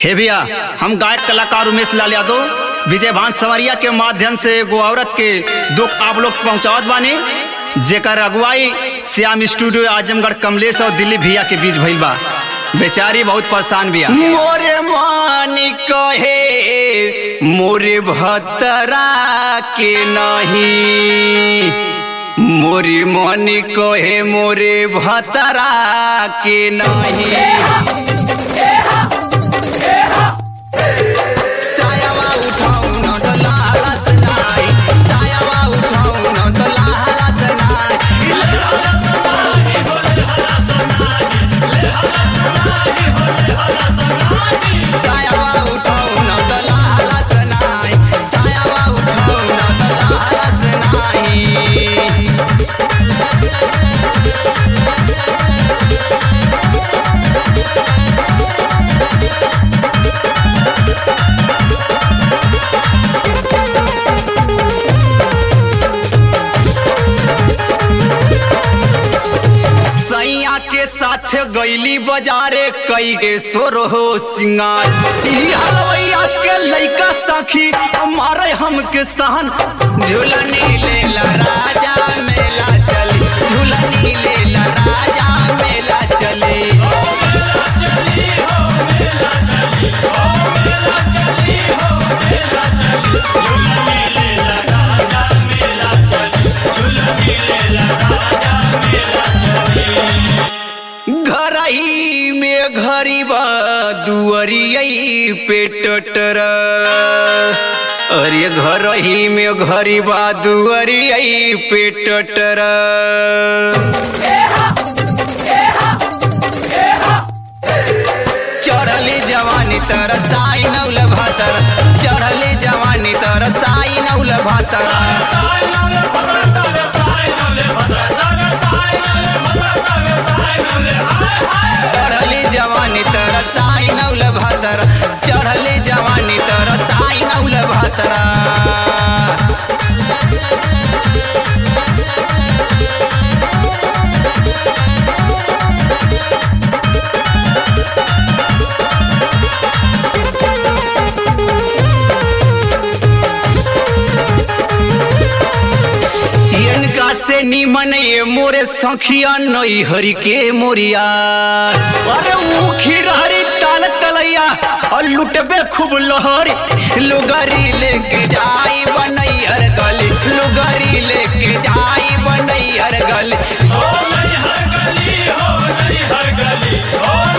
हे भैया हम गायक कलाकार उमेश लाल यादव विजय भान संवरिया के माध्यम से एगो औरत के दुख आप लोग पहुंचावत बानी जेकर अगुवाई श्याम स्टूडियो आजमगढ़ कमलेश और दिल्ली भैया के बीच भइल बा बेचारी बहुत परेशान बिया मोरे मानी कहे मोरे भतरा के नहीं मोरी मनी कहे मोरे भतरा के नहीं सायावा उठाऊ न तो लालस नाई सायावा उठाऊ न तो लालस नाई सायावा उठाऊ न तो लालस नाई सायावा उठाऊ न तो लालस नाई सैया के साथ गईली बाजारे कई के सोरो हो सिंगार ई हलवैया के लइका सखी मारे हमके सहन झूलनी लेला राजा मेला चली झूलनी लेला राजा मेला चली घर ही में घरी बा दुअरियई पे टटर अरे घर ही में घरी बा दुअरियई पे टटर चढ़ले जवानी तर साई नौल भातर चढ़ले जवानी तर साई नौल भातर चढ़ले जवानी तर साई नौल भातर चढ़ले जवानी तर साई नौल भातर इनका से निमन ये मोरे सखिया नई हरि के मोरिया अरे मुखी हरी ताल तलैया और लुटबे खूब लोहरी लुगरी लेके जाई बनई हर गली लुगरी लेके जाई बनई हर गली हो नहीं हर गली हो नहीं हर गली हो